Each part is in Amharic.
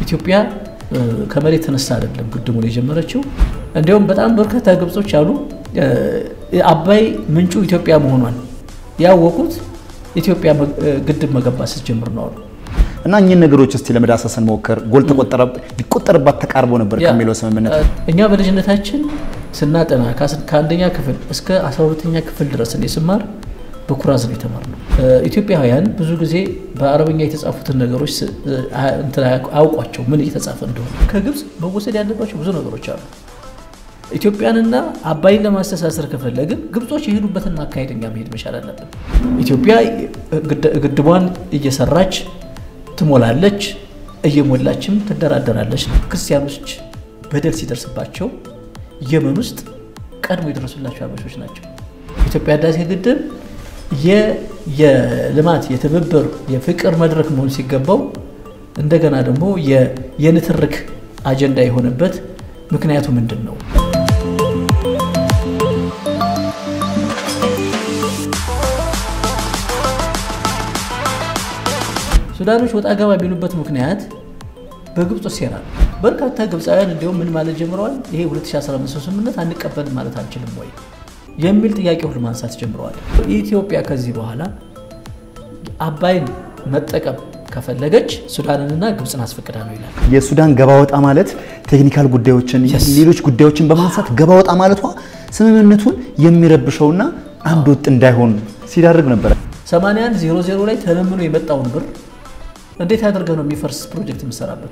ኢትዮጵያ ከመሬት ተነሳ አይደለም ግድቡን የጀመረችው። እንዲሁም በጣም በርካታ ግብጾች አሉ አባይ ምንጩ ኢትዮጵያ መሆኗን ያወቁት ኢትዮጵያ ግድብ መገንባት ስትጀምር ነው አሉ። እና እኚህን ነገሮች እስቲ ለመዳሰስ እንሞክር። ጎል ሊቆጠርባት ተቃርቦ ነበር ከሚለው ስምምነት እኛ በልጅነታችን ስናጠና ከአንደኛ ክፍል እስከ 12ኛ ክፍል ድረስ እኔ ስማር በኩራዝ ነው የተማርነው። ኢትዮጵያውያን ብዙ ጊዜ በአረበኛ የተጻፉትን ነገሮች አያውቋቸው ምን እየተጻፈ እንደሆነ። ከግብፅ መወሰድ ያለባቸው ብዙ ነገሮች አሉ። ኢትዮጵያንና አባይን ለማስተሳሰር ከፈለግን ግብጾች የሄዱበትን አካሄድ እኛ መሄድ መቻል አለብን። ኢትዮጵያ ግድቧን እየሰራች ትሞላለች፣ እየሞላችም ትደራደራለች። ክርስቲያኖች በደል ሲደርስባቸው የመን ውስጥ ቀድሞ የደረሱላቸው አበሾች ናቸው። ኢትዮጵያ ህዳሴ ግድብ የልማት የትብብር የፍቅር መድረክ መሆን ሲገባው እንደገና ደግሞ የንትርክ አጀንዳ የሆነበት ምክንያቱ ምንድን ነው? ሱዳኖች ወጣ ገባ ቢሉበት ምክንያት በግብፅ ሴራ ነው። በርካታ ግብፃውያን እንዲሁም ምን ማለት ጀምረዋል። ይሄ 2015 ስምምነት አንቀበልም ማለት አንችልም ወይ የሚል ጥያቄ ሁሉ ማንሳት ጀምረዋል። ኢትዮጵያ ከዚህ በኋላ አባይን መጠቀም ከፈለገች ሱዳንንና ግብፅን አስፈቅዳ ነው ይላል። የሱዳን ገባ ወጣ ማለት ቴክኒካል ጉዳዮችን፣ ሌሎች ጉዳዮችን በማንሳት ገባ ወጣ ማለቷ ስምምነቱን የሚረብሸውና አንድ ወጥ እንዳይሆን ሲዳርግ ነበረ። 81 00 ላይ ተለምኖ የመጣውን ብር እንዴት አድርገህ ነው የሚፈርስ ፕሮጀክት የምሰራበት?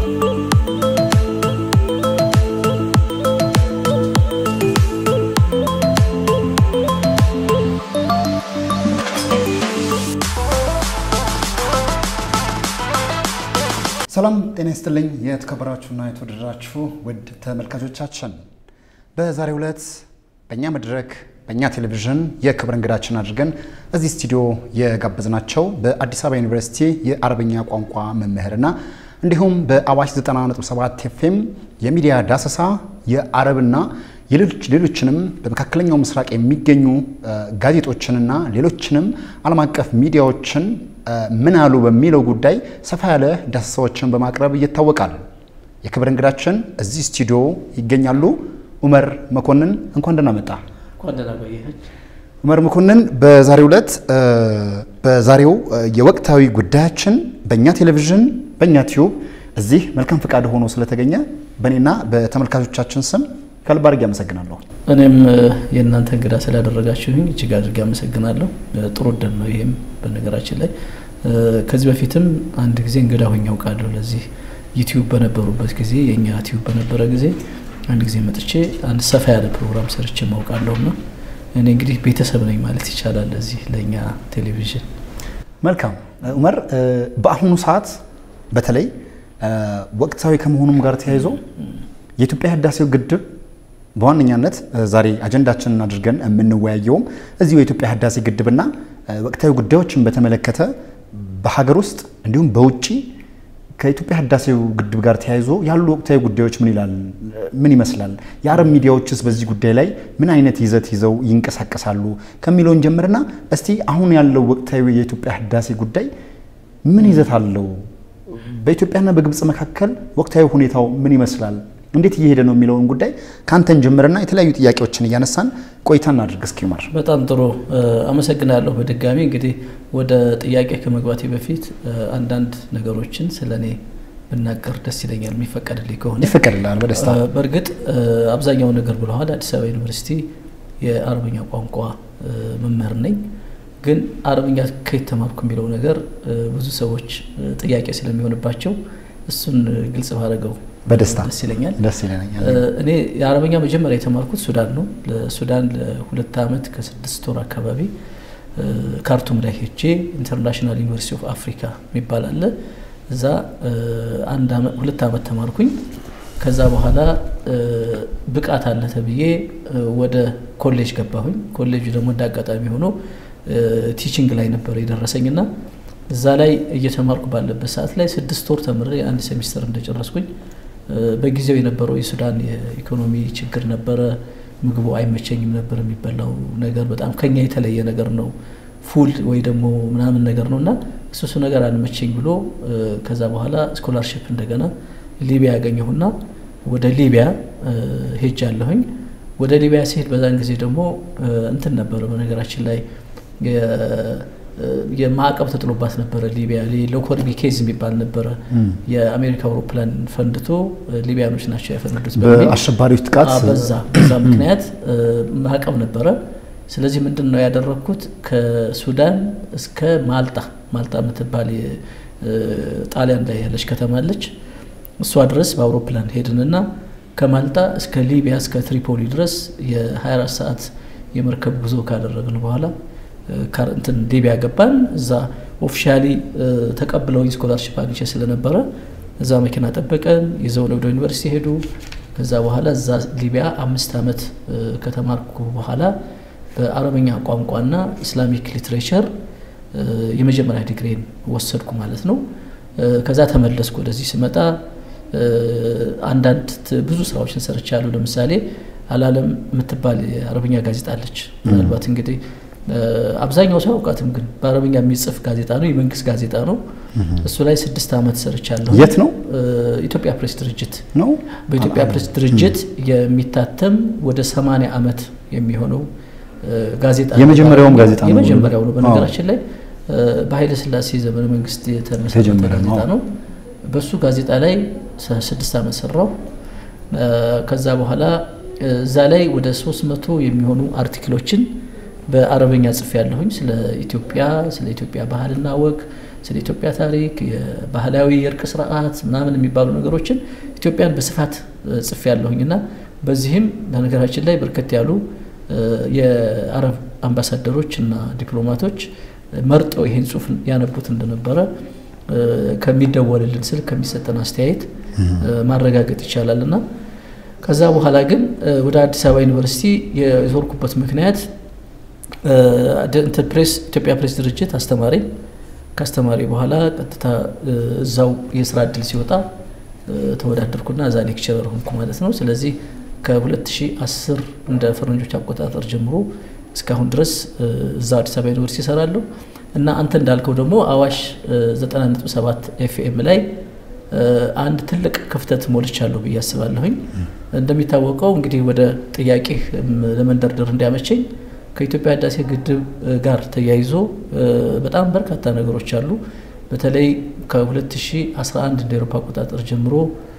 ሰላም ጤና ይስጥልኝ። የተከበራችሁና የተወደዳችሁ ውድ ተመልካቾቻችን በዛሬው ዕለት በእኛ መድረክ በእኛ ቴሌቪዥን የክብር እንግዳችን አድርገን እዚህ ስቱዲዮ የጋበዝናቸው በአዲስ አበባ ዩኒቨርሲቲ የአረብኛ ቋንቋ መምህርና እንዲሁም በአዋሽ 90.7 ኤፍኤም የሚዲያ ዳሰሳ የአረብና ሌሎችንም በመካከለኛው ምስራቅ የሚገኙ ጋዜጦችንና ሌሎችንም ዓለም አቀፍ ሚዲያዎችን ምን አሉ በሚለው ጉዳይ ሰፋ ያለ ዳሰሳዎችን በማቅረብ ይታወቃል። የክብር እንግዳችን እዚህ ስቱዲዮ ይገኛሉ። ኡመር መኮንን እንኳን ደህና መጣ። ኡመር መኮንን በዛሬው ዕለት በዛሬው የወቅታዊ ጉዳያችን በእኛ ቴሌቪዥን በእኛ ቲዩብ እዚህ መልካም ፈቃድ ሆኖ ስለተገኘ በእኔና በተመልካቾቻችን ስም ከልብ አድርጌ አመሰግናለሁ። እኔም የእናንተ እንግዳ ስላደረጋችሁኝ እጅግ አድርጌ አመሰግናለሁ። ጥሩ እድል ነው ይሄም። በነገራችን ላይ ከዚህ በፊትም አንድ ጊዜ እንግዳ ሆኜ አውቃለሁ። ለዚህ ዩቲዩብ በነበሩበት ጊዜ የእኛ ዩቲዩብ በነበረ ጊዜ አንድ ጊዜ መጥቼ አንድ ሰፋ ያለ ፕሮግራም ሰርቼ ማውቃለሁ እና እኔ እንግዲህ ቤተሰብ ነኝ ማለት ይቻላል ለዚህ ለእኛ ቴሌቪዥን። መልካም ኡመር፣ በአሁኑ ሰዓት በተለይ ወቅታዊ ከመሆኑም ጋር ተያይዞ የኢትዮጵያ ህዳሴው ግድብ በዋነኛነት ዛሬ አጀንዳችንን አድርገን የምንወያየውም እዚሁ የኢትዮጵያ ህዳሴ ግድብና ወቅታዊ ጉዳዮችን በተመለከተ በሀገር ውስጥ እንዲሁም በውጭ ከኢትዮጵያ ህዳሴው ግድብ ጋር ተያይዞ ያሉ ወቅታዊ ጉዳዮች ምን ይላል ምን ይመስላል? የአረብ ሚዲያዎችስ በዚህ ጉዳይ ላይ ምን አይነት ይዘት ይዘው ይንቀሳቀሳሉ ከሚለውን ጀምርና እስቲ አሁን ያለው ወቅታዊ የኢትዮጵያ ህዳሴ ጉዳይ ምን ይዘት አለው? በኢትዮጵያና በግብፅ መካከል ወቅታዊ ሁኔታው ምን ይመስላል? እንዴት እየሄደ ነው የሚለውን ጉዳይ ከአንተን ጀምርና የተለያዩ ጥያቄዎችን እያነሳን ቆይታ እናድርግ። እስኪ ኡመር። በጣም ጥሩ አመሰግናለሁ። በድጋሚ እንግዲህ ወደ ጥያቄ ከመግባቴ በፊት አንዳንድ ነገሮችን ስለ እኔ ብናገር ደስ ይለኛል፣ የሚፈቀድልኝ ከሆነ ይፈቀድልሃል በደስታ። በእርግጥ አብዛኛው ነገር ብለዋል። አዲስ አበባ ዩኒቨርሲቲ የአረብኛ ቋንቋ መምህር ነኝ። ግን አረብኛ ከየት ተማርኩ የሚለው ነገር ብዙ ሰዎች ጥያቄ ስለሚሆንባቸው እሱን ግልጽ ባደረገው በደስታ ደስ ይለኛል። ደስ ይለኛል። እኔ የአረበኛ መጀመሪያ የተማርኩት ሱዳን ነው። ለሱዳን ለሁለት ዓመት ከስድስት ወር አካባቢ ካርቱም ላይ ሄጄ ኢንተርናሽናል ዩኒቨርሲቲ ኦፍ አፍሪካ የሚባል አለ። እዛ ሁለት ዓመት ተማርኩኝ። ከዛ በኋላ ብቃት አለ ተብዬ ወደ ኮሌጅ ገባሁኝ። ኮሌጁ ደግሞ እንደ አጋጣሚ ሆኖ ቲቺንግ ላይ ነበር የደረሰኝና እዛ ላይ እየተማርኩ ባለበት ሰዓት ላይ ስድስት ወር ተምሬ አንድ ሴሚስተር እንደጨረስኩኝ በጊዜው የነበረው የሱዳን የኢኮኖሚ ችግር ነበረ። ምግቡ አይመቸኝም ነበር። የሚበላው ነገር በጣም ከኛ የተለየ ነገር ነው። ፉል ወይ ደግሞ ምናምን ነገር ነው እና እሱ እሱ ነገር አልመቸኝ ብሎ ከዛ በኋላ ስኮላርሽፕ እንደገና ሊቢያ ያገኘሁና ወደ ሊቢያ ሄጃለሁኝ። ወደ ሊቢያ ሲሄድ በዛን ጊዜ ደግሞ እንትን ነበረ በነገራችን ላይ የማዕቀብ ተጥሎባት ነበረ ሊቢያ። ሎኮርቢ ኬዝ የሚባል ነበረ። የአሜሪካ አውሮፕላን ፈንድቶ ሊቢያኖች ናቸው ያፈነዱት በአሸባሪዎች ጥቃት በዛ በዛ ምክንያት ማዕቀብ ነበረ። ስለዚህ ምንድን ነው ያደረግኩት ከሱዳን እስከ ማልጣ ማልጣ የምትባል ጣሊያን ላይ ያለች ከተማ አለች። እሷ ድረስ በአውሮፕላን ሄድንና ከማልጣ እስከ ሊቢያ እስከ ትሪፖሊ ድረስ የ24 ሰዓት የመርከብ ጉዞ ካደረግን በኋላ እንትን ሊቢያ ገባን። እዛ ኦፊሻሊ ተቀብለውኝ ስኮላርሽፕ አግኝቼ ስለነበረ እዛ መኪና ጠበቀን፣ ይዘውን ወደ ዩኒቨርሲቲ ሄዱ። ከዛ በኋላ እዛ ሊቢያ አምስት ዓመት ከተማርኩ በኋላ በአረበኛ ቋንቋና ኢስላሚክ ሊትሬቸር የመጀመሪያ ዲግሪን ወሰድኩ ማለት ነው። ከዛ ተመለስኩ። ወደዚህ ስመጣ አንዳንድ ብዙ ስራዎችን ሰርቻለሁ። ለምሳሌ አላለም የምትባል የአረብኛ ጋዜጣ አለች። ምናልባት እንግዲህ አብዛኛው ሰው አውቃትም፣ ግን በአረብኛ የሚጽፍ ጋዜጣ ነው፣ የመንግስት ጋዜጣ ነው። እሱ ላይ ስድስት ዓመት ሰርቻለሁ። የት ነው? ኢትዮጵያ ፕሬስ ድርጅት ነው። በኢትዮጵያ ፕሬስ ድርጅት የሚታተም ወደ ሰማንያ ዓመት የሚሆነው ጋዜጣ የመጀመሪያውም ጋዜጣ ነው። የመጀመሪያው ነው። በነገራችን ላይ በኃይለ ሥላሴ ዘመነ መንግስት የተመሰረተ ጋዜጣ ነው። በሱ ጋዜጣ ላይ ስድስት ዓመት ሰራው። ከዛ በኋላ እዛ ላይ ወደ ሶስት መቶ የሚሆኑ አርቲክሎችን በአረበኛ ጽፌ ያለሁኝ ስለ ኢትዮጵያ ስለ ኢትዮጵያ ባህልና ወግ ስለ ኢትዮጵያ ታሪክ የባህላዊ የእርቅ ስርዓት ምናምን የሚባሉ ነገሮችን ኢትዮጵያን በስፋት ጽፌ ያለሁኝ እና በዚህም በነገራችን ላይ በርከት ያሉ የአረብ አምባሳደሮች እና ዲፕሎማቶች መርጠው ይህን ጽሁፍ ያነቡት እንደነበረ ከሚደወልልን ስልክ ከሚሰጠን አስተያየት ማረጋገጥ ይቻላል እና ከዛ በኋላ ግን ወደ አዲስ አበባ ዩኒቨርሲቲ የዞርኩበት ምክንያት ፕሬስ ኢትዮጵያ ፕሬስ ድርጅት አስተማሪ ካስተማሪ በኋላ ቀጥታ እዛው የስራ እድል ሲወጣ ተወዳደርኩና እዛ ሌክቸረር ሆንኩ ማለት ነው። ስለዚህ ከ2010 እንደ ፈረንጆች አቆጣጠር ጀምሮ እስካሁን ድረስ እዛ አዲስ አበባ ዩኒቨርሲቲ እሰራለሁ እና አንተ እንዳልከው ደግሞ አዋሽ 90.7 ኤፍኤም ላይ አንድ ትልቅ ክፍተት ሞልቻለሁ ብዬ አስባለሁኝ። እንደሚታወቀው እንግዲህ ወደ ጥያቄ ለመንደርደር እንዲያመቸኝ ከኢትዮጵያ ህዳሴ ግድብ ጋር ተያይዞ በጣም በርካታ ነገሮች አሉ። በተለይ ከ2011 እንደ ኤሮፓ አቆጣጠር ጀምሮ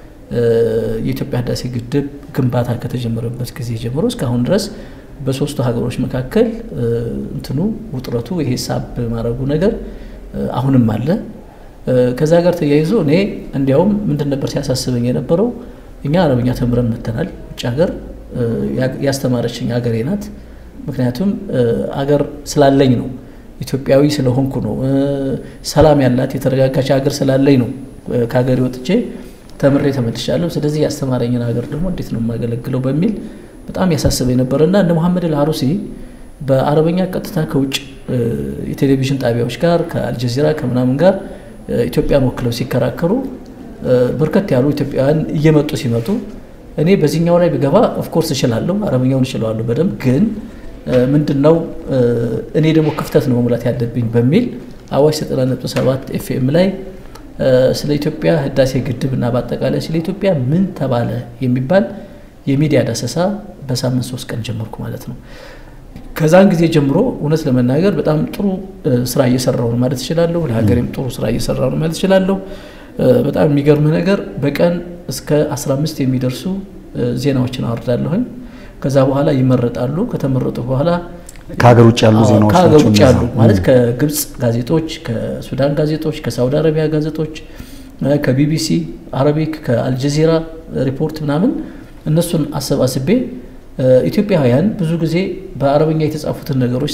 የኢትዮጵያ ህዳሴ ግድብ ግንባታ ከተጀመረበት ጊዜ ጀምሮ እስካሁን ድረስ በሶስቱ ሀገሮች መካከል እንትኑ ውጥረቱ ይሄ ሳብ ማድረጉ ነገር አሁንም አለ። ከዛ ጋር ተያይዞ እኔ እንዲያውም ምንድን ነበር ሲያሳስበኝ የነበረው እኛ አረብኛ ተምረን መተናል። ውጭ ሀገር ያስተማረችኝ ሀገሬ ናት። ምክንያቱም አገር ስላለኝ ነው፣ ኢትዮጵያዊ ስለሆንኩ ነው፣ ሰላም ያላት የተረጋጋች ሀገር ስላለኝ ነው ከሀገሬ ወጥቼ ተምሬ ተመልሻለሁ። ስለዚህ ያስተማረኝን ሀገር ደግሞ እንዴት ነው የማገለግለው በሚል በጣም ያሳስበኝ ነበር እና እነ መሐመድ አልአሩሲ በአረበኛ ቀጥታ ከውጭ የቴሌቪዥን ጣቢያዎች ጋር ከአልጀዚራ ከምናምን ጋር ኢትዮጵያን ወክለው ሲከራከሩ በርከት ያሉ ኢትዮጵያውያን እየመጡ ሲመጡ እኔ በዚህኛው ላይ ብገባ ኦፍኮርስ እችላለሁ፣ አረበኛውን እችለዋለሁ በደንብ ግን ምንድን ነው እኔ ደግሞ ክፍተት ነው መሙላት ያለብኝ በሚል አዋሽ 97 ኤፍኤም ላይ ስለ ኢትዮጵያ ህዳሴ ግድብ እና በአጠቃላይ ስለ ኢትዮጵያ ምን ተባለ የሚባል የሚዲያ ዳሰሳ በሳምንት ሶስት ቀን ጀመርኩ ማለት ነው። ከዛን ጊዜ ጀምሮ እውነት ለመናገር በጣም ጥሩ ስራ እየሰራሁ ነው ማለት እችላለሁ። ለሀገሬም ጥሩ ስራ እየሰራሁ ነው ማለት እችላለሁ። በጣም የሚገርምህ ነገር በቀን እስከ 15 የሚደርሱ ዜናዎችን አወርዳለሁኝ። ከዛ በኋላ ይመረጣሉ። ከተመረጡ በኋላ ከሀገር ውጭ ያሉ ዜናዎች ከሀገር ውጭ ያሉ ማለት ከግብፅ ጋዜጦች፣ ከሱዳን ጋዜጦች፣ ከሳውዲ አረቢያ ጋዜጦች፣ ከቢቢሲ አረቢክ፣ ከአልጀዚራ ሪፖርት ምናምን እነሱን አሰባስቤ ኢትዮጵያውያን ብዙ ብዙ ጊዜ በአረበኛ የተጻፉትን ነገሮች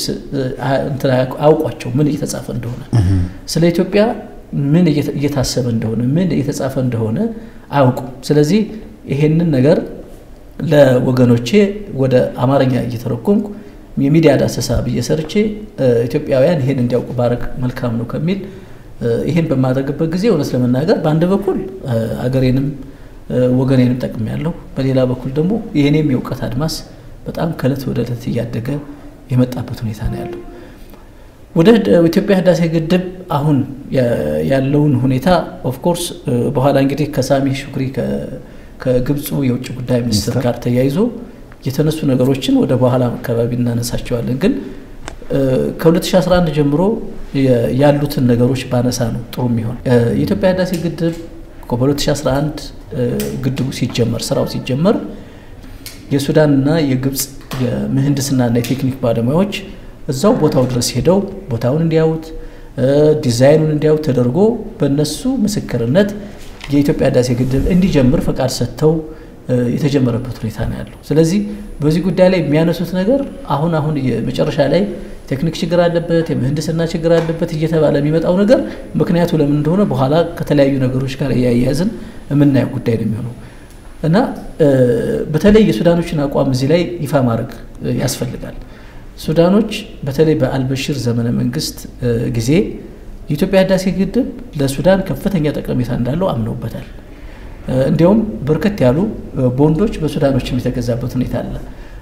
አያውቋቸው ምን እየተጻፈ እንደሆነ ስለ ኢትዮጵያ ምን እየታሰበ እንደሆነ ምን እየተጻፈ እንደሆነ አያውቁም። ስለዚህ ይሄንን ነገር ለወገኖቼ ወደ አማርኛ እየተረጎምኩ የሚዲያ ዳሰሳ ብዬ ሰርቼ ኢትዮጵያውያን ይሄን እንዲያውቁ ባረግ መልካም ነው ከሚል ይሄን በማድረግበት ጊዜ እውነት ለመናገር በአንድ በኩል አገሬንም ወገኔንም ጠቅም ያለው በሌላ በኩል ደግሞ የእኔም የእውቀት አድማስ በጣም ከእለት ወደ እለት እያደገ የመጣበት ሁኔታ ነው ያለው። ወደ ኢትዮጵያ ህዳሴ ግድብ አሁን ያለውን ሁኔታ ኦፍኮርስ በኋላ እንግዲህ ከሳሚ ሹክሪ ከግብፁ የውጭ ጉዳይ ሚኒስትር ጋር ተያይዞ የተነሱ ነገሮችን ወደ በኋላ አካባቢ እናነሳቸዋለን። ግን ከ2011 ጀምሮ ያሉትን ነገሮች ባነሳ ነው ጥሩ የሚሆን። የኢትዮጵያ ህዳሴ ግድብ በ2011 ግድቡ ሲጀመር ስራው ሲጀመር የሱዳንና የግብፅ የምህንድስናና የቴክኒክ ባለሙያዎች እዛው ቦታው ድረስ ሄደው ቦታውን እንዲያዩት ዲዛይኑን እንዲያዩት ተደርጎ በእነሱ ምስክርነት የኢትዮጵያ ህዳሴ ግድብ እንዲጀምር ፈቃድ ሰጥተው የተጀመረበት ሁኔታ ነው ያለው። ስለዚህ በዚህ ጉዳይ ላይ የሚያነሱት ነገር አሁን አሁን መጨረሻ ላይ ቴክኒክ ችግር አለበት፣ የምህንድስና ችግር አለበት እየተባለ የሚመጣው ነገር ምክንያቱ ለምን እንደሆነ በኋላ ከተለያዩ ነገሮች ጋር እያያያዝን የምናየው ጉዳይ ነው የሚሆነው እና በተለይ የሱዳኖችን አቋም እዚህ ላይ ይፋ ማድረግ ያስፈልጋል። ሱዳኖች በተለይ በአልበሽር ዘመነ መንግስት ጊዜ የኢትዮጵያ ህዳሴ ግድብ ለሱዳን ከፍተኛ ጠቀሜታ እንዳለው አምነውበታል። እንዲያውም በርከት ያሉ ቦንዶች በሱዳኖች የተገዛበት ሁኔታ አለ።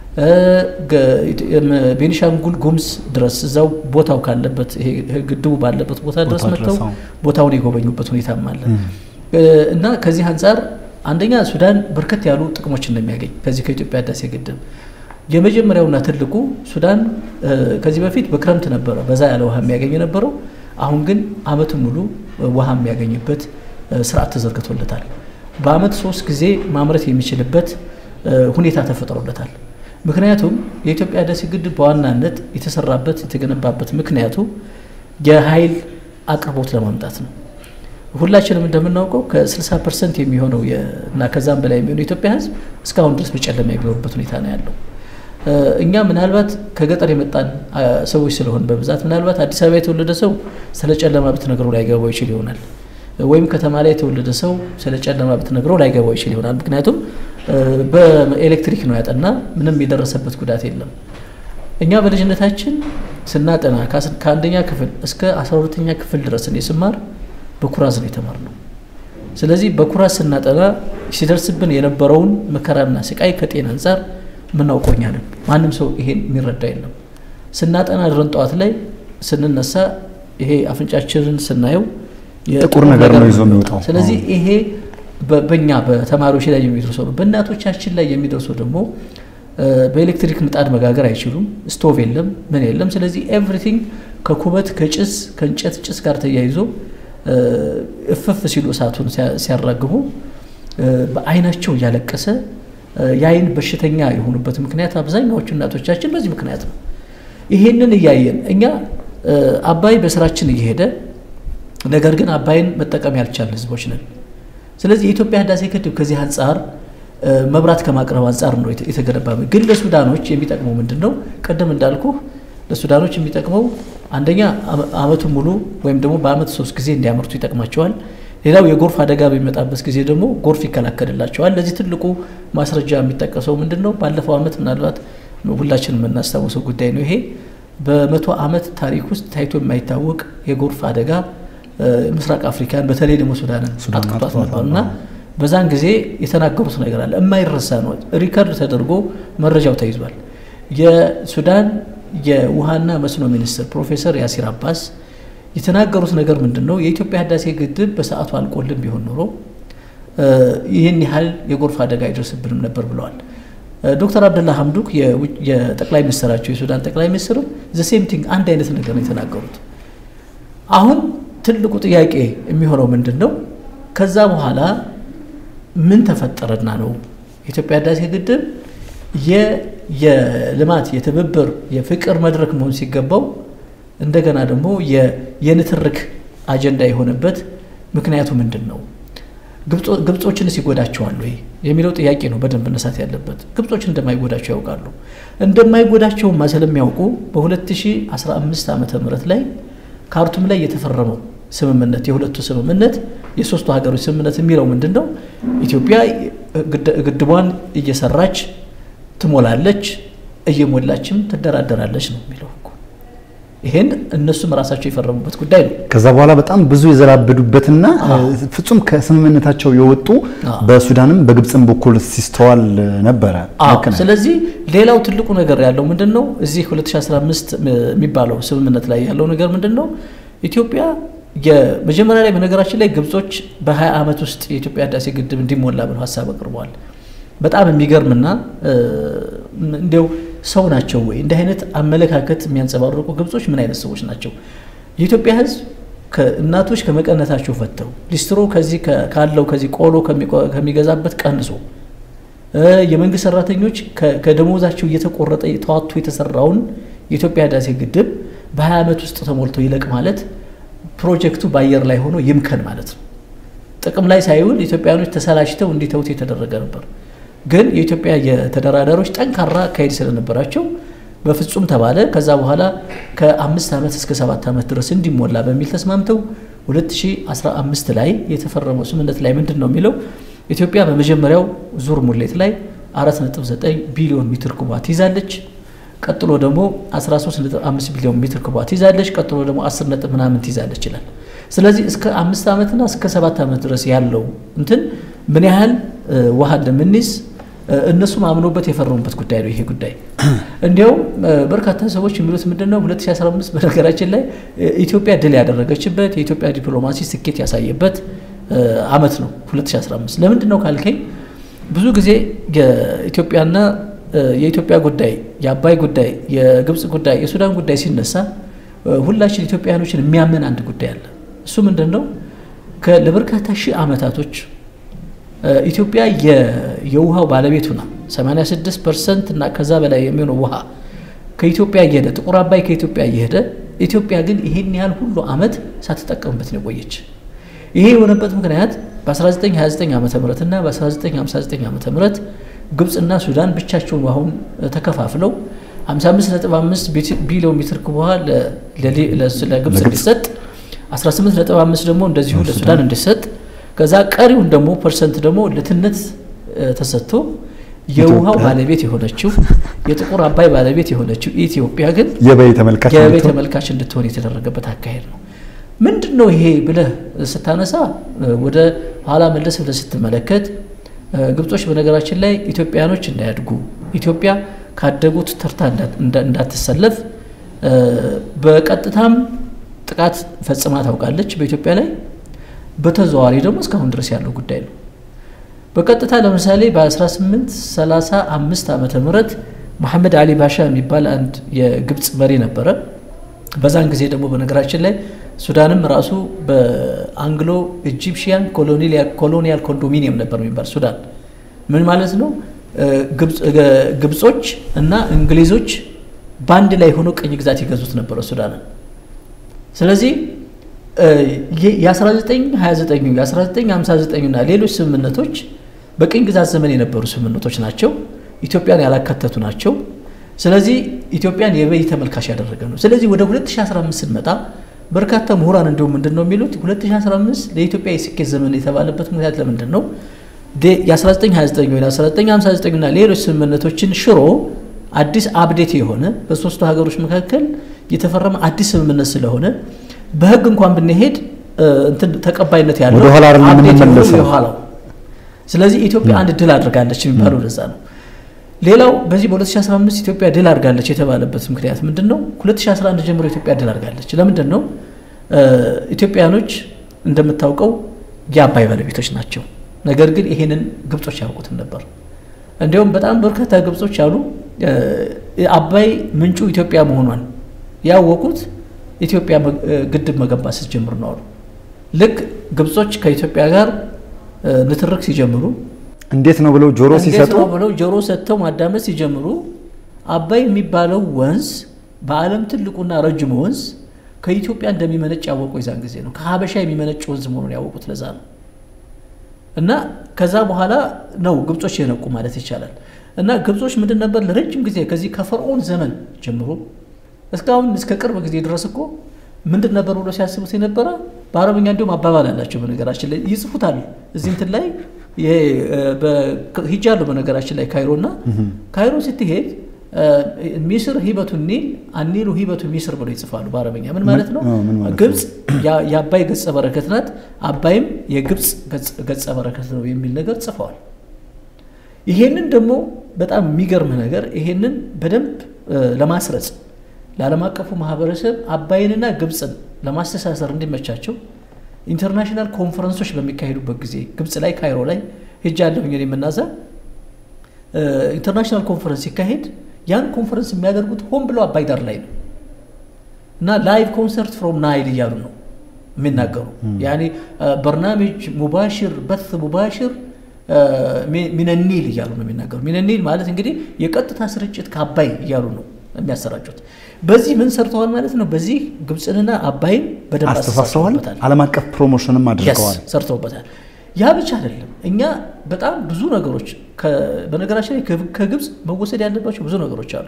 ቤኒሻንጉል ጉሙዝ ድረስ እዛው ቦታው ካለበት ግድቡ ባለበት ቦታ ድረስ መጥተው ቦታውን የጎበኙበት ሁኔታም አለ እና ከዚህ አንጻር አንደኛ ሱዳን በርከት ያሉ ጥቅሞች እንደሚያገኝ ከዚህ ከኢትዮጵያ ህዳሴ ግድብ የመጀመሪያውና ትልቁ ሱዳን ከዚህ በፊት በክረምት ነበረ በዛ ያለ ውሃ የሚያገኝ የነበረው። አሁን ግን አመቱን ሙሉ ውሃ የሚያገኝበት ስርዓት ተዘርግቶለታል። በአመት ሶስት ጊዜ ማምረት የሚችልበት ሁኔታ ተፈጥሮለታል። ምክንያቱም የኢትዮጵያ ህዳሴ ግድብ በዋናነት የተሰራበት የተገነባበት ምክንያቱ የኃይል አቅርቦት ለማምጣት ነው። ሁላችንም እንደምናውቀው ከ60 ፐርሰንት የሚሆነው እና ከዛም በላይ የሚሆነው የኢትዮጵያ ህዝብ እስካሁን ድረስ በጨለማ የሚኖርበት ሁኔታ ነው ያለው። እኛ ምናልባት ከገጠር የመጣን ሰዎች ስለሆን በብዛት ምናልባት አዲስ አበባ የተወለደ ሰው ስለ ጨለማ ብትነግረው ላይገባው ይችል ይሆናል። ወይም ከተማ ላይ የተወለደ ሰው ስለ ጨለማ ብትነግረው ላይገባው ይችል ይሆናል። ምክንያቱም በኤሌክትሪክ ነው ያጠና፣ ምንም የደረሰበት ጉዳት የለም። እኛ በልጅነታችን ስናጠና ከአንደኛ ክፍል እስከ አስራ ሁለተኛ ክፍል ድረስ እኔ ስማር በኩራዝ ነው የተማርነው። ስለዚህ በኩራዝ ስናጠና ሲደርስብን የነበረውን መከራና ስቃይ ከጤና አንጻር የምናውቀው እኛ ነን። ማንም ሰው ይሄን የሚረዳ የለም። ስናጠና ድረን ጠዋት ላይ ስንነሳ ይሄ አፍንጫችንን ስናየው ጥቁር ነገር ነው ይዞ የሚወጣው። ስለዚህ ይሄ በእኛ በተማሪዎች ላይ የሚደርሰው ነው። በእናቶቻችን ላይ የሚደርሰው ደግሞ በኤሌክትሪክ ምጣድ መጋገር አይችሉም። ስቶቭ የለም፣ ምን የለም። ስለዚህ ኤቭሪቲንግ ከኩበት ከጭስ ከእንጨት ጭስ ጋር ተያይዞ እፍፍ ሲሉ እሳቱን ሲያራግቡ በአይናቸው እያለቀሰ የአይን በሽተኛ የሆኑበት ምክንያት አብዛኛዎቹ እናቶቻችን በዚህ ምክንያት ነው። ይሄንን እያየን እኛ አባይ በስራችን እየሄደ ነገር ግን አባይን መጠቀም ያልቻልን ህዝቦች ነን። ስለዚህ የኢትዮጵያ ህዳሴ ግድብ ከዚህ አንጻር መብራት ከማቅረብ አንጻር ነው የተገነባ። ግን ለሱዳኖች የሚጠቅመው ምንድን ነው? ቅድም እንዳልኩ ለሱዳኖች የሚጠቅመው አንደኛ አመቱን ሙሉ ወይም ደግሞ በአመት ሶስት ጊዜ እንዲያመርቱ ይጠቅማቸዋል። ሌላው የጎርፍ አደጋ በሚመጣበት ጊዜ ደግሞ ጎርፍ ይከላከልላቸዋል። ለዚህ ትልቁ ማስረጃ የሚጠቀሰው ምንድን ነው? ባለፈው አመት ምናልባት ሁላችን የምናስታውሰው ጉዳይ ነው። ይሄ በመቶ አመት ታሪክ ውስጥ ታይቶ የማይታወቅ የጎርፍ አደጋ ምስራቅ አፍሪካን በተለይ ደግሞ ሱዳንን አጥቅቷት ነበር እና በዛን ጊዜ የተናገሩት ነገር አለ የማይረሳ ነው። ሪከርድ ተደርጎ መረጃው ተይዟል። የሱዳን የውሃና መስኖ ሚኒስትር ፕሮፌሰር ያሲር አባስ የተናገሩት ነገር ምንድን ነው? የኢትዮጵያ ህዳሴ ግድብ በሰዓቱ አልቆልም ቢሆን ኖሮ ይህን ያህል የጎርፍ አደጋ አይደርስብንም ነበር ብለዋል። ዶክተር አብደላ ሀምዱክ የጠቅላይ ሚኒስትራቸው የሱዳን ጠቅላይ ሚኒስትርም ዘሴም ቲንግ አንድ አይነት ነገር ነው የተናገሩት። አሁን ትልቁ ጥያቄ የሚሆነው ምንድን ነው? ከዛ በኋላ ምን ተፈጠረና ነው የኢትዮጵያ ህዳሴ ግድብ የልማት የትብብር የፍቅር መድረክ መሆን ሲገባው እንደገና ደግሞ የንትርክ አጀንዳ የሆነበት ምክንያቱ ምንድን ነው? ግብጾችንስ ይጎዳቸዋል ወይ የሚለው ጥያቄ ነው በደንብ መነሳት ያለበት። ግብጾችን እንደማይጎዳቸው ያውቃሉ። እንደማይጎዳቸውማ ስለሚያውቁ በ2015 ዓመተ ምህረት ላይ ካርቱም ላይ የተፈረመው ስምምነት የሁለቱ ስምምነት የሶስቱ ሀገሮች ስምምነት የሚለው ምንድን ነው? ኢትዮጵያ ግድቧን እየሰራች ትሞላለች፣ እየሞላችም ትደራደራለች ነው የሚለው እኮ። ይሄን እነሱም ራሳቸው የፈረሙበት ጉዳይ ነው። ከዛ በኋላ በጣም ብዙ የዘላበዱበትና ፍጹም ከስምምነታቸው የወጡ በሱዳንም በግብፅም በኩል ሲስተዋል ነበረ። ልክ ነህ። ስለዚህ ሌላው ትልቁ ነገር ያለው ምንድን ነው? እዚህ 2015 የሚባለው ስምምነት ላይ ያለው ነገር ምንድን ነው? ኢትዮጵያ የመጀመሪያ ላይ በነገራችን ላይ ግብጾች በ20 ዓመት ውስጥ የኢትዮጵያ ህዳሴ ግድብ እንዲሞላ ብለው ሀሳብ አቅርበዋል። በጣም የሚገርምና እንዲያው ሰው ናቸው ወይ እንዲህ አይነት አመለካከት የሚያንጸባርቁ ግብጾች ምን አይነት ሰዎች ናቸው? የኢትዮጵያ ህዝብ እናቶች ከመቀነታቸው ፈተው ሊስትሮ ከዚህ ካለው ከዚህ ቆሎ ከሚገዛበት ቀንሶ የመንግስት ሰራተኞች ከደሞዛቸው እየተቆረጠ ተዋቶ የተሰራውን የኢትዮጵያ ህዳሴ ግድብ በ20 ዓመት ውስጥ ተሞልቶ ይለቅ ማለት ፕሮጀክቱ በአየር ላይ ሆኖ ይምከን ማለት ነው። ጥቅም ላይ ሳይውል ኢትዮጵያኖች ተሰላችተው እንዲተውት የተደረገ ነበር። ግን የኢትዮጵያ የተደራዳሪዎች ጠንካራ አካሄድ ስለነበራቸው በፍጹም ተባለ። ከዛ በኋላ ከአምስት ዓመት እስከ ሰባት ዓመት ድረስ እንዲሞላ በሚል ተስማምተው 2015 ላይ የተፈረመው ስምምነት ላይ ምንድን ነው የሚለው ኢትዮጵያ በመጀመሪያው ዙር ሙሌት ላይ 4.9 ቢሊዮን ሜትር ኩባት ይዛለች። ቀጥሎ ደግሞ 13.5 ቢሊዮን ሜትር ኩባት ይዛለች። ቀጥሎ ደግሞ 10 ነጥብ ምናምን ትይዛለች ይላል። ስለዚህ እስከ አምስት ዓመትና እስከ ሰባት ዓመት ድረስ ያለው እንትን ምን ያህል ውሃ እንደምንይዝ እነሱም አምኖበት የፈረሙበት ጉዳይ ነው። ይሄ ጉዳይ እንዲያውም በርካታ ሰዎች የሚሉት ምንድን ነው 2015 በነገራችን ላይ ኢትዮጵያ ድል ያደረገችበት የኢትዮጵያ ዲፕሎማሲ ስኬት ያሳየበት አመት ነው 2015። ለምንድን ነው ካልከኝ ብዙ ጊዜ የኢትዮጵያና የኢትዮጵያ ጉዳይ፣ የአባይ ጉዳይ፣ የግብፅ ጉዳይ፣ የሱዳን ጉዳይ ሲነሳ ሁላችን ኢትዮጵያውያኖችን የሚያመን አንድ ጉዳይ አለ። እሱ ምንድን ነው? ለበርካታ ሺህ ዓመታቶች ኢትዮጵያ የውሃው ባለቤት ሆና 86 ፐርሰንት እና ከዛ በላይ የሚሆነው ውሃ ከኢትዮጵያ እየሄደ ጥቁር አባይ ከኢትዮጵያ እየሄደ ኢትዮጵያ ግን ይሄን ያህል ሁሉ ዓመት ሳትጠቀምበት ነው የቆየች። ይሄ የሆነበት ምክንያት በ1929 ዓ ም እና በ1959 ዓ ም ግብፅና ሱዳን ብቻቸውን ውሃውን ተከፋፍለው 55.5 ቢሊዮን ሜትር ኩብ ውሃ ለግብፅ እንዲሰጥ 18.5 ደግሞ እንደዚሁ ለሱዳን እንዲሰጥ ከዛ ቀሪውን ደግሞ ፐርሰንት ደግሞ ለትነት ተሰጥቶ የውሃው ባለቤት የሆነችው የጥቁር አባይ ባለቤት የሆነችው ኢትዮጵያ ግን የበይ ተመልካች የበይ ተመልካች እንድትሆን የተደረገበት አካሄድ ነው። ምንድን ነው ይሄ ብለህ ስታነሳ ወደ ኋላ መለስ ብለህ ስትመለከት ግብጾች በነገራችን ላይ ኢትዮጵያኖች እንዳያድጉ ኢትዮጵያ ካደጉት ተርታ እንዳትሰለፍ በቀጥታም ጥቃት ፈጽማ ታውቃለች በኢትዮጵያ ላይ በተዘዋዋሪ ደግሞ እስካሁን ድረስ ያለው ጉዳይ ነው። በቀጥታ ለምሳሌ በ1835 ዓመተ ምህረት መሐመድ አሊ ባሻ የሚባል አንድ የግብፅ መሪ ነበረ። በዛን ጊዜ ደግሞ በነገራችን ላይ ሱዳንም ራሱ በአንግሎ ኢጂፕሽያን ኮሎኒያል ኮንዶሚኒየም ነበር የሚባል ሱዳን ምን ማለት ነው? ግብጾች እና እንግሊዞች በአንድ ላይ ሆኖ ቅኝ ግዛት ይገዙት ነበረ ሱዳንን። ስለዚህ የ1929 የ1959 እና ሌሎች ስምምነቶች በቅኝ ግዛት ዘመን የነበሩ ስምምነቶች ናቸው። ኢትዮጵያን ያላካተቱ ናቸው። ስለዚህ ኢትዮጵያን የበይ ተመልካች ያደረገ ነው። ስለዚህ ወደ 2015 ስንመጣ በርካታ ምሁራን እንዲሁም ምንድን ነው የሚሉት 2015 ለኢትዮጵያ የስኬት ዘመን የተባለበት ምክንያት ለምንድን ነው? የ1929 ወይ 1959 እና ሌሎች ስምምነቶችን ሽሮ አዲስ አፕዴት የሆነ በሶስቱ ሀገሮች መካከል የተፈረመ አዲስ ስምምነት ስለሆነ በህግ እንኳን ብንሄድ እንትን ተቀባይነት ያለው ወደ ኋላ አይደለም አፕዴት የሆነው የምንመለሰው። የኋላው። ስለዚህ ኢትዮጵያ አንድ ድል አድርጋለች የሚባለው ለዛ ነው። ሌላው በዚህ በ2015 ኢትዮጵያ ድል አድርጋለች የተባለበት ምክንያት ምንድን ነው? 2011 ጀምሮ ኢትዮጵያ ድል አድርጋለች። ለምንድን ነው? ኢትዮጵያኖች እንደምታውቀው የአባይ ባለቤቶች ናቸው። ነገር ግን ይሄንን ግብጾች ያውቁትም ነበር። እንዲሁም በጣም በርካታ ግብጾች አሉ አባይ ምንጩ ኢትዮጵያ መሆኗን ያወቁት ኢትዮጵያ ግድብ መገንባት ስትጀምር ነው አሉ። ልክ ግብጾች ከኢትዮጵያ ጋር ንትርክ ሲጀምሩ እንዴት ነው ብለው ጆሮ እንዴት ሲሰጡ ነው ብለው ጆሮ ሰጥተው ማዳመጥ ሲጀምሩ አባይ የሚባለው ወንዝ በዓለም ትልቁና ረጅሙ ወንዝ ከኢትዮጵያ እንደሚመነጭ ያወቁ የዛን ጊዜ ነው። ከሀበሻ የሚመነጭ ወንዝ መሆኑን ያወቁት ለዛ ነው። እና ከዛ በኋላ ነው ግብጾች የነቁ ማለት ይቻላል። እና ግብጾች ምንድን ነበር ለረጅም ጊዜ ከዚህ ከፈርዖን ዘመን ጀምሮ እስካሁን እስከ ቅርብ ጊዜ ድረስ እኮ ምንድን ነበር ብሎ ሲያስቡት የነበረ በአረብኛ እንዲሁም አባባል አላቸው። በነገራችን ላይ ይጽፉታል እዚህ እንትን ላይ ይሄ ሂጃለሁ በነገራችን ላይ ካይሮ እና ካይሮ ስትሄድ ሚስር ሂበቱ ኒል አኒሉ ሂበቱ ሚስር ብሎ ይጽፋሉ በአረበኛ ምን ማለት ነው ምን- ምን ማለት ነው? ግብፅ ያ- የአባይ ገጸ በረከት ናት አባይም የግብፅ ገጽ- ገጸ በረከት ነው የሚል ነገር ጽፈዋል ይሄንን ደግሞ በጣም የሚገርም ነገር ይሄንን በደንብ እ፣ ለማስረጽ ለዓለም አቀፉ ማህበረሰብ አባይንና ግብፅን ለማስተሳሰር እንዲመቻቸው ኢንተርናሽናል ኮንፈረንሶች በሚካሄዱበት ጊዜ ግብፅ ላይ ካይሮ ላይ ሄጃለሁኝ እኔ የምናዛ ኢንተርናሽናል ኮንፈረንስ ሲካሄድ ያን ኮንፈረንስ የሚያደርጉት ሆን ብለው አባይ ዳር ላይ ነው እና ላይቭ ኮንሰርት ፍሮም ናይል እያሉ ነው የሚናገሩ ያኔ በርናሜጅ ሙባሽር በት ሙባሽር ሚነኒል እያሉ ነው የሚናገሩ ሚነኒል ማለት እንግዲህ የቀጥታ ስርጭት ከአባይ እያሉ ነው የሚያሰራጩት በዚህ ምን ሰርተዋል ማለት ነው በዚህ ግብፅንና አባይን በደንብ አስተሳስረዋል። አስተሳስረውበታል ዓለም አቀፍ ፕሮሞሽንም አድርገዋል። Yes፣ ሰርተውበታል ያ ብቻ አይደለም እኛ በጣም ብዙ ነገሮች ከ- በነገራችን ላይ ከ- ከግብፅ መወሰድ ያለባቸው ብዙ ነገሮች አሉ